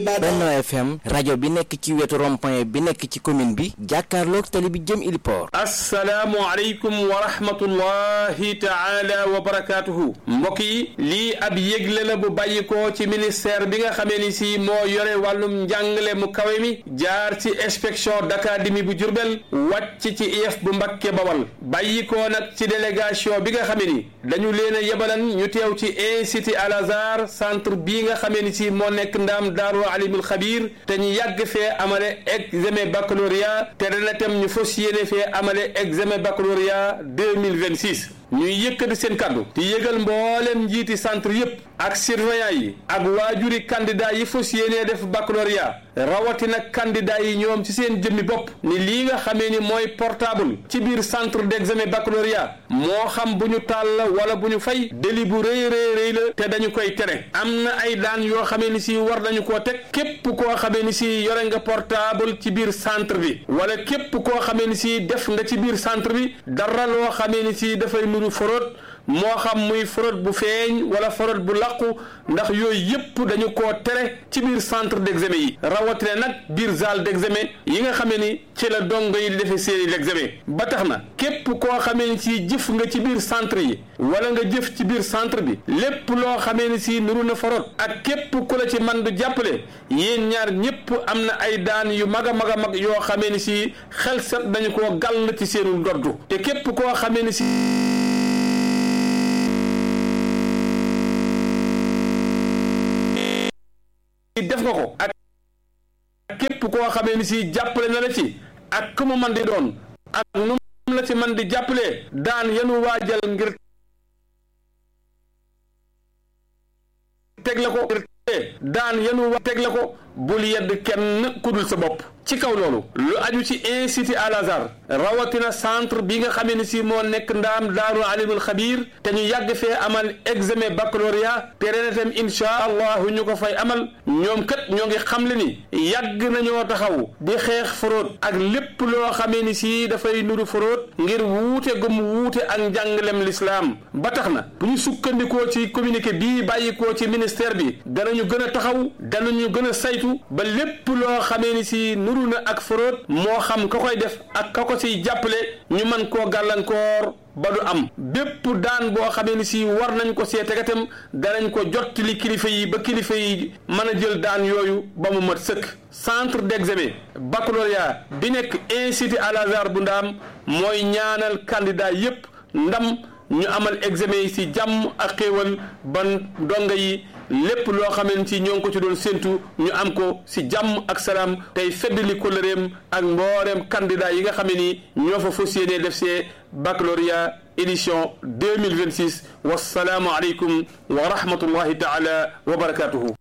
Benno FM rajo bi nekk ci wetu rond-point bi nekk ci commune bi jàkkaarloog tali bi jëm Iliport. asalaamu aleykum wa rahmatullahi taala wa barakaatuhu. mbokk yi lii ab yëgle la bu bàyyikoo ci ministère bi nga xamee ni si moo yore wàllum njàngale mu kawe mi jaar ci inspection d'académie bu Jurbel wàcc ci IEF bu Mbakke Bawal bàyyikoo nag ci délégation bi nga xamee ni dañu leen a yebalan ñu teew ci institut Al Azhar centre bii nga xamee ni si moo nekk ndaam daaru alimul xabiir te ñu yàgg fee amale examen baccalauréat te dana tem ñu fas yéene fee amale examen baccalauréat 2026 ñuy yëkkati seen kàddu di yëgal mboolem njiiti centre yépp ak surveillant yi ak waajuri candidat yi fas yéenee def baccalauréat rawatina candidat yi ñoom ci seen jëmmi bopp ni lii nga xamee ni mooy portable ci biir centre d'examen baccalauréat moo xam bu ñu taal la wala bu ñu fay délit bu rëy rëy rëy la te dañu koy tere am na ay daan yoo xamee ni si war nañu koo teg képp koo xamee ni si yore nga portable ci biir centre bi wala képp koo xamee ni si def nga ci biir centre bi dara loo xamee ni si dafay nuru forot moo xam muy fraude bu feeñ wala fraude bu làqu ndax yooyu yépp dañu koo tere ci biir centre d'examen yi rawatina nag biir salle d'examen yi nga xamee ni ci la dongo yi di defee seeni l'examen ba tax na képp koo xamee ni si jëf nga ci biir centre yi wala nga jëf ci biir centre bi lépp loo xamee ni si nuru na fraude ak képp ku la ci man du jàppale yéen ñaar ñépp am na ay daan yu mag a mag a mag yoo xamee ni si xel set dañu koo gàll ci seenu ndoddu te képp koo xamee ni si def nga ko ak képp koo xamee ni si jàppale na la ci ak ku mu man di doon ak nu mu la ci man di jàppale daan yenu waajal ngir teg la ko daan yenu wa teg la ko bul yedd kenn kudul sa bopp ci kaw loolu lu aju ci institut Al Azhar rawatina centre bi nga xamee ni si moo nekk ndaam daaru alimul xabiir te ñu yàgg fee amal examen baccalauréat te ren itam insha allahu ñu ko fay amal ñoom kat ñoo ngi xamle ni yàgg nañoo taxaw di xeex fraude ak lépp loo xamee ni si dafay nuru fraude ngir wuute gum wuute ak njàngalem lislaam ba tax na bu ñu sukkandikoo ci communiqué bii bàyyikoo ci ministère bi danañu gën a taxaw danañu gën a saytu ba lépp loo xamee ni si nuru na ak fraude moo xam ka koy def ak ka ko siy jàppale ñu mën koo gàllankoor ba du am bépp daan boo xamee ni si war nañ ko see tegatam danañ ko jottali kilifa yi ba kilifa yi mën a jël daan yooyu ba mu mat sëkk centre d'examen baccalauréat bi nekk institut Al Azhar bu ndaam mooy ñaanal candidat yépp ndam ñu amal examen yi si jàmm ak xéewal ban donga yi lépp loo xamee ci ñoo ngi ko ci doon séntu ñu am ko si jàmm ak salaam tey feddali kóllëreem ak mbooreem candidat yi nga xam ne ni ñoo fa fas yéenee def see baccalauréat édition 2026 wasalaamu aleykum wa rahmatullahi taala wa barakatuhu